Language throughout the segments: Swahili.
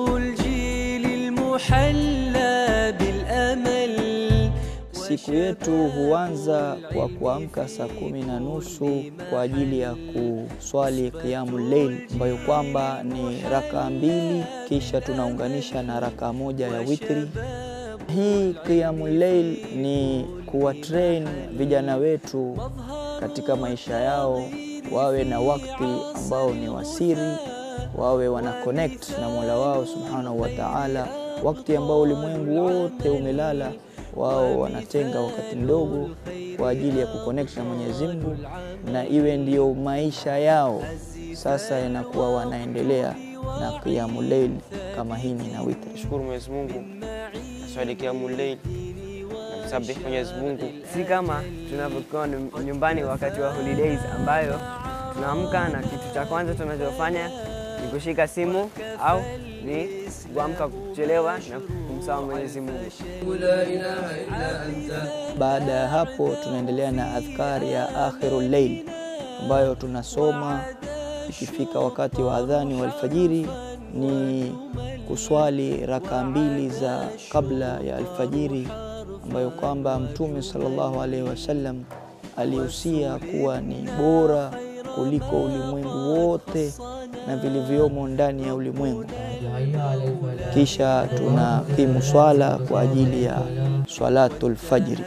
الجيل المحلى بالأمل Siku yetu huanza kwa kuamka saa kumi na nusu kwa ajili ya kuswali qiyamul layl, ambayo kwamba ni rakaa mbili, kisha tunaunganisha na rakaa moja ya witri. Hii qiyamul layl ni kuwatrain vijana wetu katika maisha yao, wawe na wakati ambao ni wasiri, wawe wana connect na Mola wao subhanahu wa ta'ala, wakati ambao ulimwengu wote umelala wao wanatenga wakati mdogo kwa ajili ya kuconnect na Mwenyezi Mungu, na iwe ndiyo maisha yao. Sasa inakuwa wanaendelea na qiyamul layl kama hini na witri. Shukuru Mwenyezi Mungu, naswali qiyamul layl, namsabihi Mwenyezi Mungu. si kama tunavyokuwa nyum- nyumbani wakati wa holidays ambayo tunaamka na kitu cha kwanza tunachofanya ni kushika simu au ni kuamka kuchelewa na kumsahau Mwenyezi Mungu. Baada ya hapo tunaendelea na adhkari ya akhirul layl ambayo tunasoma ikifika wakati wa adhani wa alfajiri, ni kuswali raka mbili za kabla ya alfajiri, ambayo kwamba Mtume sallallahu alaihi wasallam alihusia kuwa ni bora kuliko ulimwengu wote na vilivyomo ndani ya ulimwengu. Kisha tunakimu swala kwa ajili ya swalatul fajri.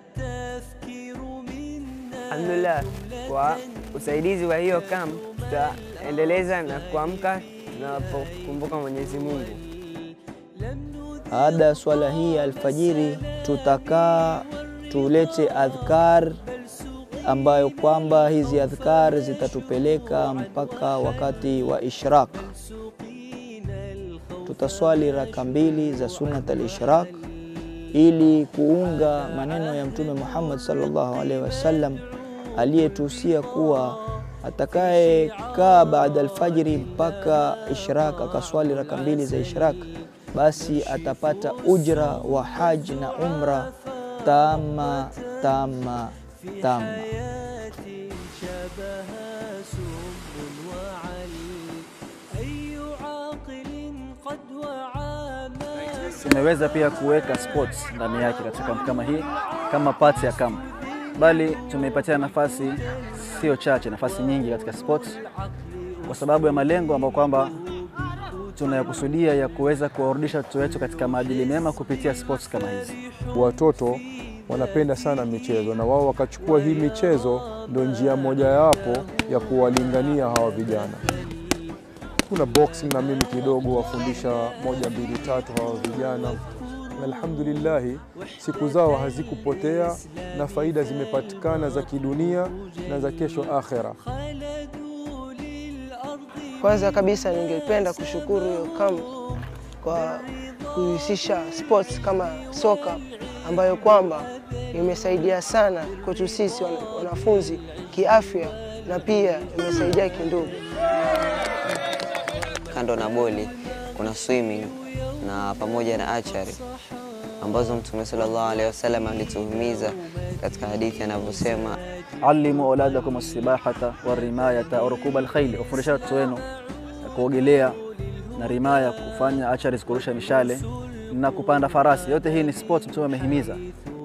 Alhamdulillah, kwa usaidizi wa hiyo camp tutaendeleza na kuamka tunapokumbuka Mwenyezi Mungu. Baada ya swala hii ya alfajiri, tutakaa tulete adhkar ambayo kwamba hizi adhkar zitatupeleka mpaka wakati wa ishraq. Tutaswali raka mbili za sunnat al-ishraq ili kuunga maneno ya Mtume Muhammad sallallahu alaihi wasallam aliyetuhusia kuwa atakayekaa baada alfajiri mpaka ishraq akaswali raka mbili za ishraq, basi atapata ujra wa haji na umra tama tama tama. شبها سم وعل أي عاقل قد وعى ما tumeweza pia kuweka sports ndani yake katika kampu kama hii kama part ya kampu, bali tumeipatia nafasi sio chache, nafasi nyingi katika sports kwa sababu ya malengo ambayo kwamba tunayakusudia ya kuweza kuwarudisha watoto wetu katika maadili mema kupitia sports kama hizi. Watoto wanapenda sana michezo na wao wakachukua hii michezo ndo njia mojawapo ya kuwalingania hawa vijana. Kuna boxing na mimi kidogo wafundisha moja mbili tatu hawa vijana. Na Alhamdulillahi, siku zao hazikupotea na faida zimepatikana za kidunia na za kesho akhera. Kwanza kabisa ningependa kushukuru hiyo kamp kwa kuhusisha sports kama soka ambayo kwamba imesaidia sana kwetu sisi wana- wanafunzi kiafya na pia imesaidia kindugu. Kando na boli kuna swimming na pamoja na archery ambazo Mtume sallallahu alaihi wasallam alituhimiza katika hadithi anavyosema Allimu auladakum assibahata warimayata warukuba alkhaili, wafundisha watoto wenu kuogelea na rimaya, kufanya archery, kurusha mishale na kupanda farasi. Yote hii ni sports Mtume amehimiza.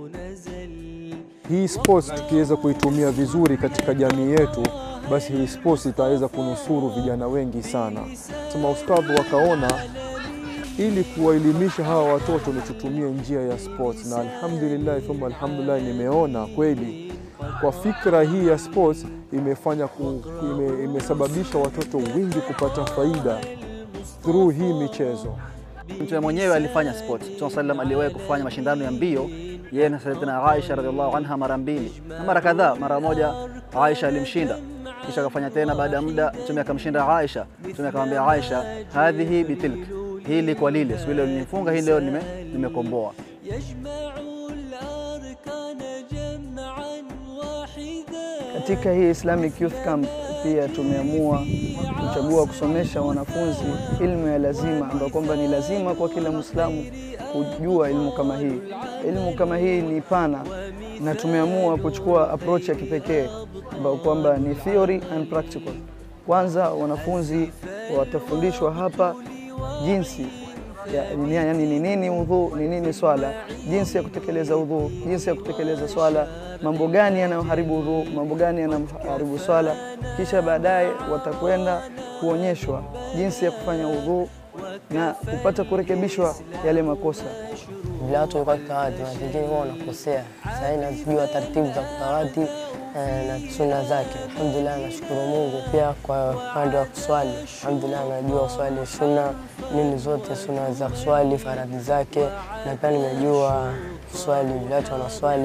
Hii sports tukiweza kuitumia vizuri katika jamii yetu, basi hii sports itaweza kunusuru vijana wengi sana. Maustadhi wakaona ili kuwaelimisha hawa watoto ni tutumie njia ya sports, na alhamdulillah thumma alhamdulillah, nimeona kweli kwa fikra hii ya sports imefanya ku, ime, imesababisha watoto wengi kupata faida through hii michezo. Mtume mwenyewe alifanya sport. Mtume sallam aliwahi kufanya mashindano ya mbio yeye na Sayyidatina Aisha radhiallahu anha mara mbili na mara kadhaa. Mara moja Aisha alimshinda, kisha akafanya tena. Baada ya muda Mtume akamshinda Aisha. Mtume akamwambia Aisha, hadhihi bitilk, hili kwa lile, siku ile ulinifunga, hii leo nime nimekomboa. يجمع الأركان جمعا واحدا Katika hii Islamic Youth Camp pia tumeamua kuchagua kusomesha wanafunzi ilmu ya lazima, ambayo kwamba ni lazima kwa kila Muislamu kujua ilmu kama hii. Ilmu kama hii ni pana, na tumeamua kuchukua approach ya kipekee ambayo kwamba ni theory and practical. Kwanza wanafunzi watafundishwa hapa jinsi ya- ni- yani ni nini udhu, ni nini swala, jinsi ya kutekeleza udhu, jinsi ya kutekeleza swala, mambo gani yanayoharibu udhu, mambo gani yanayoharibu swala. Kisha baadaye watakwenda kuonyeshwa jinsi ya kufanya udhu na kupata kurekebishwa yale makosa. vile watu walikuwa kitawadhi, na vingine huwa wanakosea. Sasa hivi nazijua taratibu za kutawadhi eh, na sunna zake. Alhamdulillah, nashukuru Mungu. Pia kwa upande wa kuswali, alhamdulillah, najua kuswali sunna nini zote sunna za kuswali, faradhi zake, na pia nimejua kuswali vile watu wanaswali.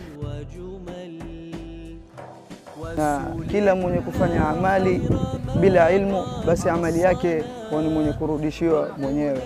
na kila mwenye kufanya amali bila ilmu, basi amali yake huwa ni mwenye kurudishiwa mwenyewe.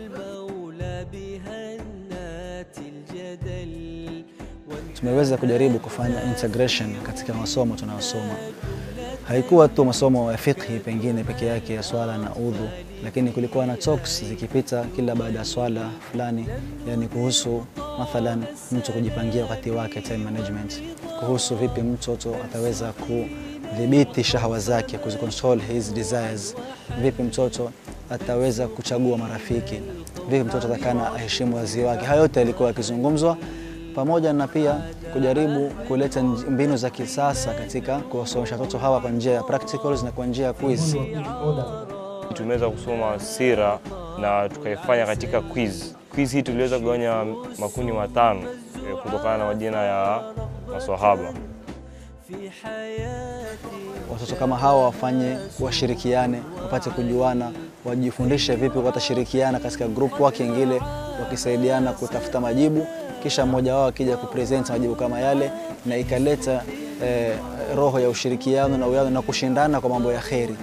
tumeweza kujaribu kufanya integration katika masomo tunayosoma. Haikuwa tu masomo ya fiqhi pengine peke yake ya swala na udhu, lakini kulikuwa na talks zikipita kila baada ya swala fulani, yani kuhusu mathalan mtu kujipangia wakati wake, time management, kuhusu vipi mtoto ataweza kudhibiti shahawa zake, kuzicontrol his desires, vipi mtoto ataweza kuchagua marafiki, vipi mtoto atakana aheshimu wazee wake. Hayo yote yalikuwa yakizungumzwa pamoja na pia kujaribu kuleta nj- mbinu za kisasa katika kuwasomesha watoto hawa kwa njia ya practicals na kwa njia ya quiz. Tumeweza kusoma sira na tukaifanya katika quiz. Quiz hii tuliweza kugawanya makundi matano eh, kutokana na majina ya maswahaba. Watoto kama hawa wafanye, washirikiane, wapate kujuana, wajifundishe vipi watashirikiana katika group working ile, wakisaidiana kutafuta majibu, kisha mmoja wao akija kupresent majibu kama yale, na ikaleta eh, roho ya ushirikiano na uwiano na kushindana kwa mambo ya kheri.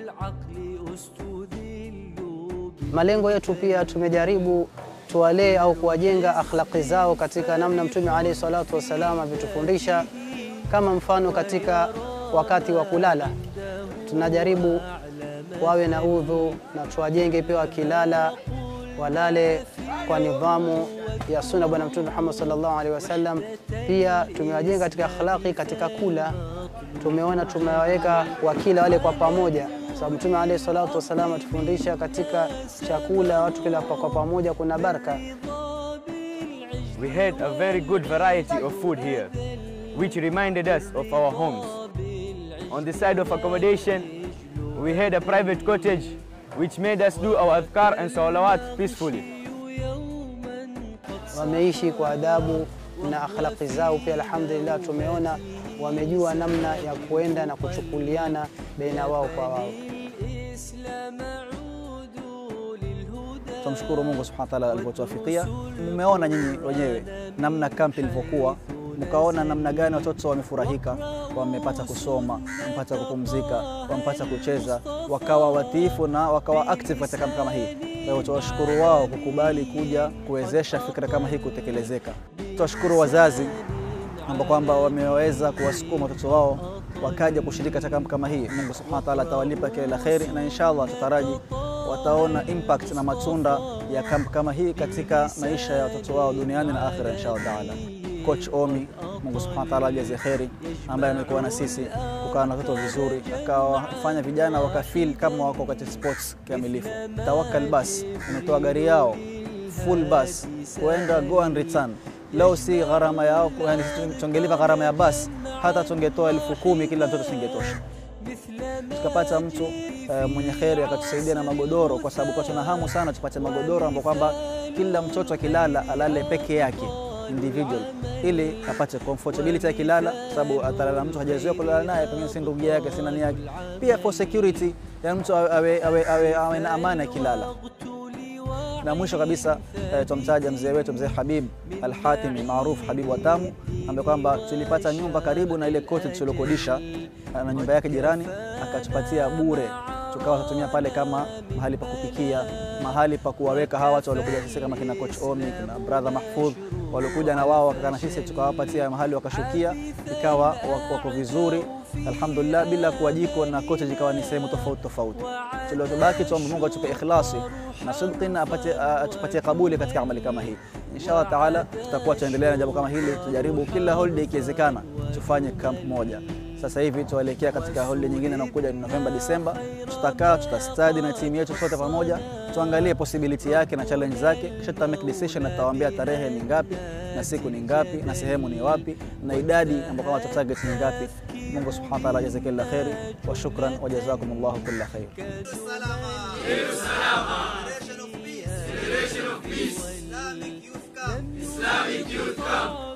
Malengo yetu pia tumejaribu tuwalee au kuwajenga akhlaqi zao katika namna Mtume alayhi salatu wassalam ametufundisha. Kama mfano katika wakati wa kulala, tunajaribu wawe na udhu na tuwajenge pia wakilala walale kwa nidhamu ya sunna Bwana Mtume Muhammad sallallahu alaihi wasallam. Pia tumewajenga katika akhlaqi katika kula, tumeona tumewaweka wakila wale kwa pamoja sababu Mtume alayhi salatu wasallam atufundisha katika chakula watu kila kwa kwa pamoja kuna baraka. We had a very good variety of food here, which reminded us of our homes. On the side of accommodation, we had a private cottage, which made us do our adhkar and salawat peacefully. Wameishi kwa adabu na akhlaqi zao pia, alhamdulillah, tumeona wamejua namna ya kuenda na kuchukuliana baina wao kwa wao. Tunamshukuru Mungu subhanahu wa ta'ala alivyotuwafikia. Mmeona nyinyi wenyewe namna kampi ilivyokuwa, mkaona namna gani watoto wamefurahika, wamepata kusoma, wamepata kupumzika, wamepata kucheza, wakawa watiifu na wakawa active katika kampi kama hii. Kwa hiyo tuwashukuru wao kukubali kuja kuwezesha fikra kama hii kutekelezeka. Tuwashukuru wazazi ambao kwamba wameweza kuwasukuma watoto wao wakaja kushiriki katika kampu kama hii. Mungu subhanahu wa ta'ala atawalipa kila la kheri, na inshallah tutaraji wataona impact na matunda ya kampu kama hii katika maisha ya watoto wao duniani na akhira inshallah taala. Coach Omi, Mungu subhanahu wa ta'ala ajaze kheri, ambaye amekuwa na sisi kukaa na watoto vizuri, akawafanya vijana wakafeel kama wako katika sports kikamilifu. Tawakkal bas, umetoa gari yao full bus kuenda go and return leo si gharama yao, yani tungelipa gharama ya basi, hata tungetoa elfu kumi kila mtoto singetosha. Tukapata mtu uh, mwenye kheri akatusaidia na magodoro, kwa sababu kwa tuna hamu sana tupate magodoro ambapo kwamba kila mtoto akilala alale peke yake individual, ili apate comfortability akilala, kwa sababu atalala mtu hajazoea kulala naye, pengine si ndugu yake, si nani yake. Pia for security ya mtu awe, awe, awe, awe, awe na amani akilala na mwisho kabisa eh, tumtaja mzee wetu mzee Habib Al-Hatimi maarufu Habib Watamu, ambaye kwamba tulipata nyumba karibu na ile cottage tuliokodisha na nyumba yake jirani, akatupatia bure, tukawa tutumia pale kama mahali pa kupikia, mahali pa kuwaweka hawa watu waliokuja sisi kama kina coach Omi, kina brother Mahfudh waliokuja na wao wakakaa na sisi, tukawapatia mahali wakashukia, ikawa wako, wako vizuri alhamdulillah, bila kuwa jiko na cottage ikawa ni sehemu tofauti tofauti. Tuliotobaki tuombe Mungu atupe ikhlasi na sidqi na apate atupatie kabuli katika amali kama hii. Inshallah taala tutakuwa tuendelea na jambo kama hili, tujaribu kila holiday ikiwezekana tufanye camp moja. Sasa hivi tuelekea katika holiday nyingine inakuja ni Novemba, Disemba. Tutakaa tutastadi na timu yetu sote pamoja, tuangalie possibility yake na challenge zake, kisha tuta make decision na tutawaambia tarehe ni ngapi na siku ni ngapi na sehemu ni wapi na idadi ambayo kama target ni ngapi. Mungu subhanahu wa ta'ala ajaze kila kheri wa shukran wa jazakumullahu kulla khair. Islamic Youth Camp.